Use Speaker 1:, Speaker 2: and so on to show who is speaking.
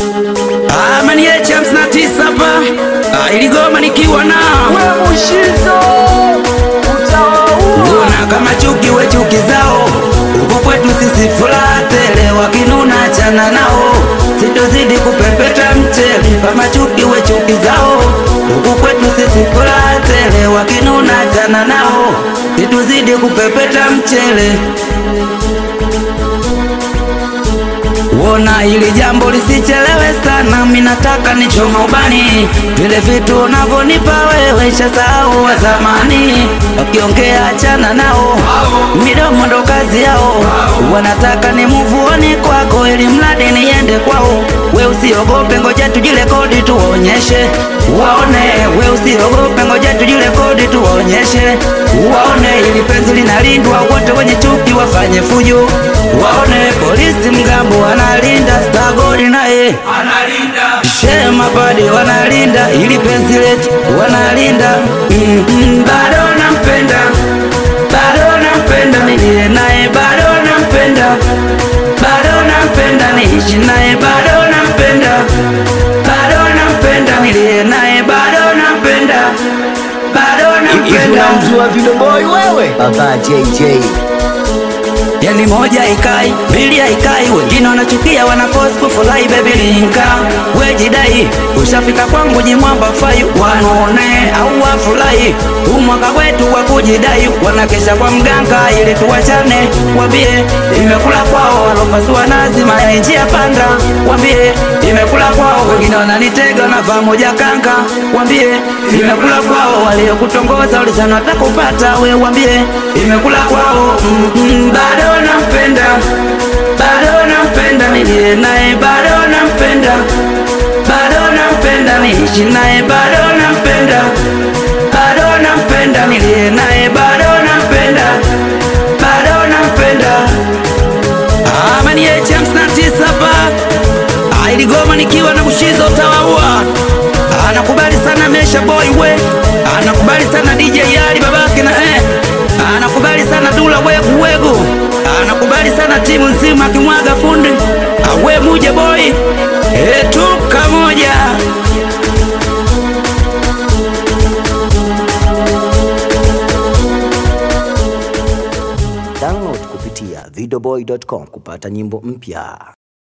Speaker 1: Ah, mani yeche hamsini na tisa hapa ah, iligoma nikiwa na
Speaker 2: we Mushizo utawaua
Speaker 1: Mbona kama chuki we chuki zao huku kwetu sisi furaha tele, wakinuna chana nao, sitozidi kupepeta mchele. Kama chuki we chuki zao huku kwetu sisi furaha tele, wakinuna chana nao, sitozidi kupepeta mchele. Wona hili jambo lisichelewe sana, mi nataka nichoma ubani, vile vitu unavyonipa wewe shasahau wa zamani. Wakiongea achana nao, midomo ndo kazi yao, wanataka ni muvuoni kwako, ili mradi niende kwao. We usiogope, ngoja tujirekodi tuwaonyeshe waone. We usiogope, ngoja tujirekodi tuwaonyeshe waone, ili penzi linalindwa, wote wenye chuki wafanye fujo waone. Polisi mgambo wanalinda, stagori naye shema padi wanalinda, ili penzi letu wanalinda. Mm, mm, bado nampenda, bado nampenda, nilie naye bado nampenda, bado nampenda, niishi naye bado nampenda, bado nampenda, nilie naye bado nampenda, bado
Speaker 2: hivi
Speaker 1: nampenda.
Speaker 2: unamjua Video Boy wewe baba JJ
Speaker 1: Yani moja ikai, mbili haikai, wengine wanachukia wana force kufurahi baby linka. We jidai, ushafika kwangu jimwamba fai, wanaone au wafurahi. Huu mwaka wetu wa kujidai, wanakesha kwa mganga ili tuwachane. Wambie imekula kwao, walopasua nazi mayai njia panda. Wambie imekula kwao, wengine wananitega wanavaa moja kanga. Wambie imekula kwao, waliokutongoza ulisana watakupata. We wambie imekula kwao, mm, mm, bado nampenda, bado nampenda, nilie naye bado nampenda, bado nampenda, niishi naye bado nampenda, bado nampenda, nilie naye bado nampenda, bado nampenda. Amani yeche hamsini na tisa hapa Ah, iligoma nikiwa na Mushizo utawaua. Anakubali sana Mesha Boy we, anakubali sana DJ Ali babake na eh, anakubali sana Dula wegu wegu, anakubali sana timu nzima akimwaga fundi awe muje boy eh, tuka moja
Speaker 2: download kupitia videoboy.com kupata nyimbo mpya